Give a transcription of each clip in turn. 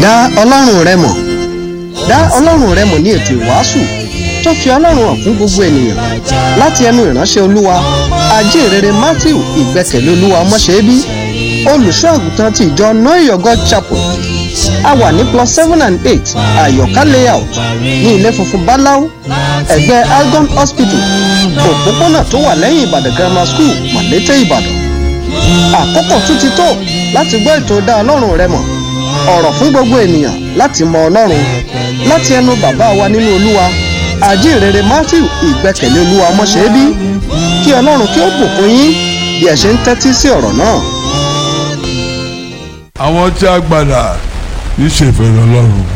dá ọlọ́run rẹ mọ̀ dá ọlọ́run rẹ mọ̀ ní ètò ìwàásù tó fi ọlọ́run hàn fún gbogbo ènìyàn láti ẹnu ìránṣẹ́ olúwa ajínrere matthew ìgbẹ́kẹ̀lé olúwa ọmọṣẹ́bí olùṣọ́ àgùntàn ti ìjọ know your god chapel a wà ní plus seven and eight àyọ̀ká layout ní ilé funfun báláú ẹ̀gbẹ́ algon hospital òpópónà tó wà lẹ́yìn ìbàdàn grammar school màlété ìbàdàn àkókò tún ti tó láti gbọ́ ètò dá ọlọ́run rẹ mọ̀ ọ̀rọ̀ fún gbogbo ènìyàn láti mọ ọlọ́run láti ẹnu bàbá wa nínú olúwa àjíǹrere matthew ìgbẹ́kẹ̀lé olúwa ọmọṣẹ́bí kí ọlọ́run kí ó bùkún yín bí ẹ ṣe ń tẹ́tí sí ọ̀rọ̀ náà. àwọn tí a gbàdà ní ṣèfẹ́ lọ́lọ́run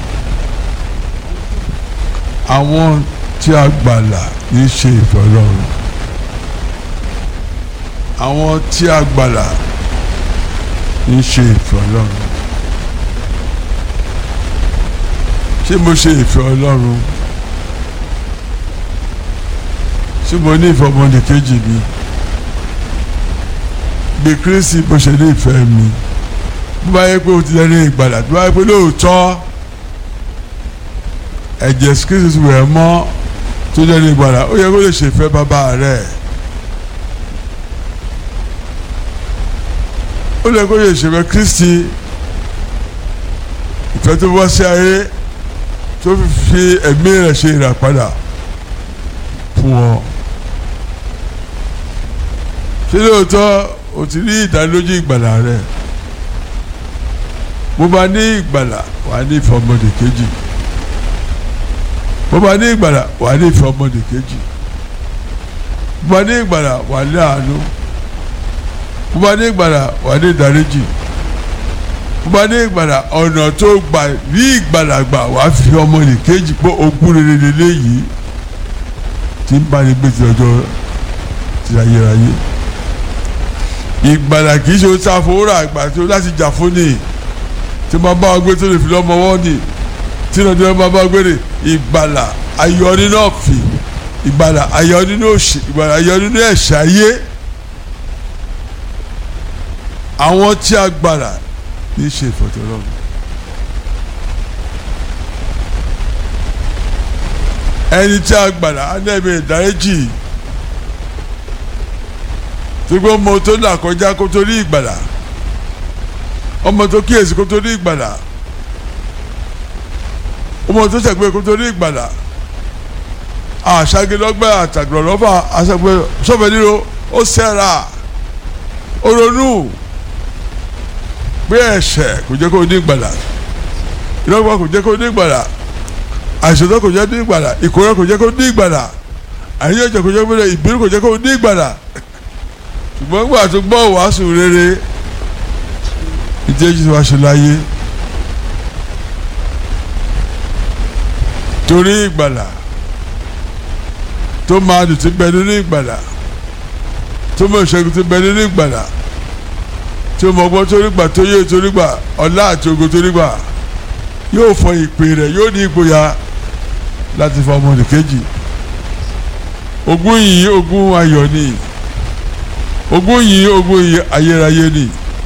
àwọn tí a gbàdà ní ṣe ìfẹ́ lọ́run àwọn tí a gbàdà ní ṣe ìfẹ́ lọ́run ṣé mo ṣe ìfẹ́ ọlọ́run ṣé mo ní ìfẹ́ ọmọdé kejì mi bí kírísì bó ṣe ní ìfẹ́ mi bí bá yẹ pé o ti lẹ́nu ìgbàlà bí bá yẹ pé lóòótọ́ ẹ̀jẹ̀ kírísì wẹ̀ mọ́ tó lẹ́nu ìgbàlà ó yẹ kó lè ṣèfẹ́ bàbá rẹ̀ ó lè kó lè ṣèfẹ́ kírísì ìfẹ́ tó bọ́ sí ayé tó fi ẹ̀mí rẹ̀ ṣe ìràpadà fún ọ. ṣé lóòótọ́ o ti rí ìdánilójú ìgbàlà rẹ̀ bó bá ní ìgbàlà wà á ní ìfẹ́ ọmọdé kejì bó bá ní ìgbàlà wà á ní ìfẹ́ ọmọdé kejì bó bá ní ìgbàlà wà á ní àánú bó bá ní ìgbàlà wà á ní ìdáríjì bó bá ní ìgbàlà ọ̀nà tó gbà rí ìgbàlà gbà wà á fi ọmọdé kejì pé ogún rere lélẹ́yìí tí ń bá ní gbé ti ọjọ́ ti ayérayé ìgbàlà kì í ṣe ohun tí a fowó rà àgbà tí o láti jà fún ni tí máa bá ọ gbé tó lè fi lọ́mọ wọ́n ni tí náà tí wọ́n máa bá ọ gbé ni ìgbàlà ayọ̀ nínú ọ̀fìn ìgbàlà ayọ̀ nínú òṣì ìgbàlà ayọ̀ nínú ẹ̀ṣẹ̀ ayé àwọn tí a gbàlà ní í ṣe ìfọ̀tọ̀lọ́run. ẹni tí a gbàlà á nẹ́ẹ̀mí ìdáríjì tí kò mọ tó là kọjá kó tó rí ìgbàlà ọmọ tó kíyèsí kó tó rí ìgbàlà ọmọ tó ṣàgbé kó tó rí ìgbàlà àṣàgélọ́gbẹ́ àtàgbọ̀lọ́fà àṣàgbé sọ́fẹ̀ nílò ó sẹ́ra ó ronú pé ẹ̀ṣẹ̀ kò jẹ́ kó ní ìgbàlà ìlọ́gbà kò jẹ́ kó ní ìgbàlà àìsàn kò jẹ́ ní ìgbàlà ìkórè kò jẹ́ kó ní ìgbàlà àyẹ̀jẹ̀ kò jẹ́ kó ní ìbínú kò jẹ́ kó ní ìgbàlà ṣùgbọ́n gbà tó gbọ́ wàásù rere ìdíyẹ́jì tí wàá ṣe láyé torí ìgbàlà tó máa dùn ti bẹ nínú ìgbàlà tó mọ ìṣẹ́gun ti bẹ nínú ìgbàlà tí o mọ ọgbọ́n torí gbà tó yé torí gbà ọlá àti ogo torí gbà yóò fọ ìpè rẹ̀ yóò ní ìgboyà láti fọ ọmọdé kejì ogún yìí ogún ayọ̀ ni ogún yìí ogún yìí ayérayé ni